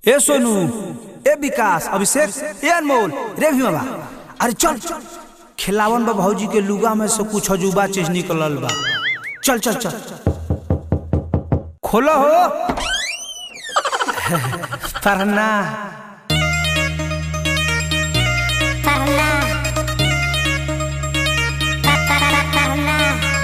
ए सोनू ए विकास अभिषेक ए अनमोल रे भी बाबा अरे चल खिलावन बा भौजी के लुगा में से कुछ अजूबा चीज निकलल बा चल चल चल खोलो हो पढ़ना Parla. Pa- pa- pa- Parla.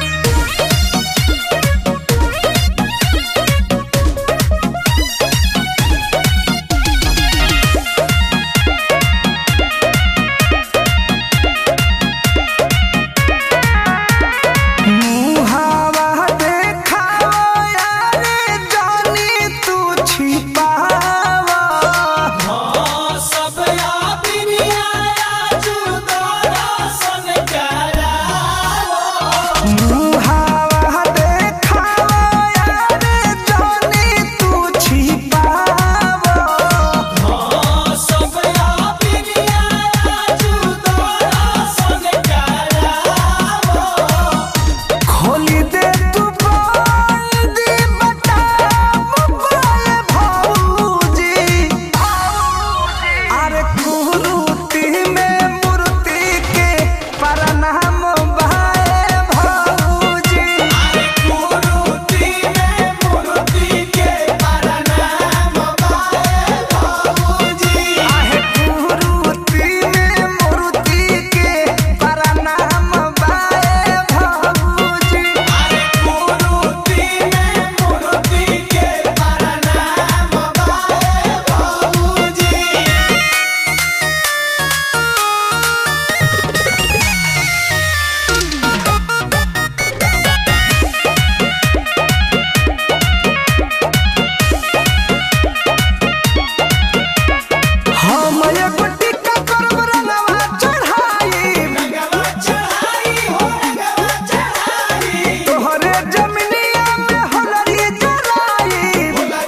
मुहावा देखावा यारे जानी तू छिपावा मुहावा देखावा यारे जानी तू छिपावा खोली दे तू बंदी बटा मोबाइल भौजी अरे कुरूती में मूर्ति के प्रणाम भाई भौजी आहे कुरूती में मूर्ति के प्रणाम भाई भौजी हम एगो टिक्का करब रंगवा चढ़ाई तोहरे जमिनिया में होलरी जराई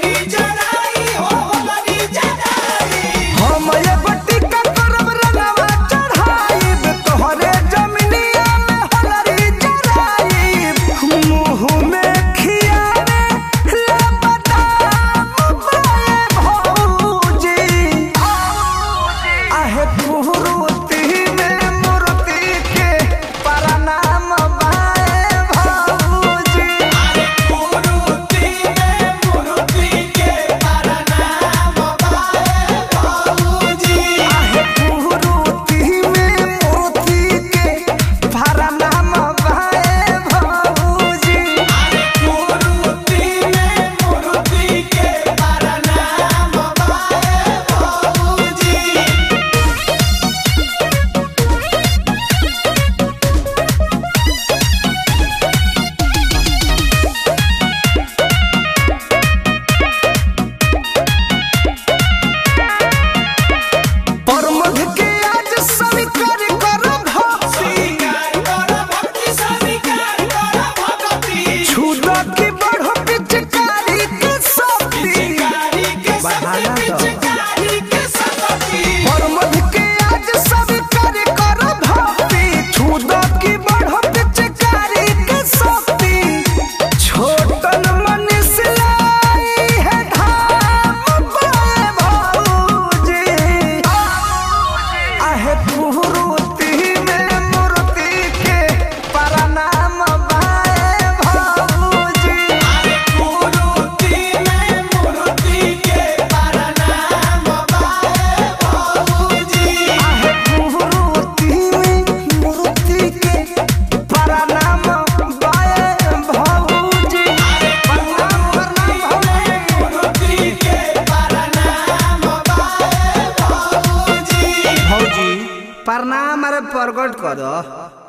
हम एगो टिक्का करब रंगवा चढ़ाई तोहरे जमिनिया में होलरी जराई मुँह में खियावे ले बदाम बाए भौजी आहे कुरूती में मूर्ति के प्रणाम बाए भौजी आहे कुरूती में मूर्ति के प्रणाम बाए भौजी परमध के आज स्वीकार कर भक्ति छुदा की बढ़ पिचकारी के शक्ति परमध के आज स्वीकार कर भक्ति छुदा की बढ़ पिचकारी के शक्ति छोटन मनीष लाई है धाम बाए भौजी आहे कुरूती में मूर्ति के प्रणाम बाए भौजी आहे कुरूती में मूर्ति के प्रणाम बाए भौजी प्रणाम प्रणाम भौजी भौजी प्रणाम अरे प्रकट कर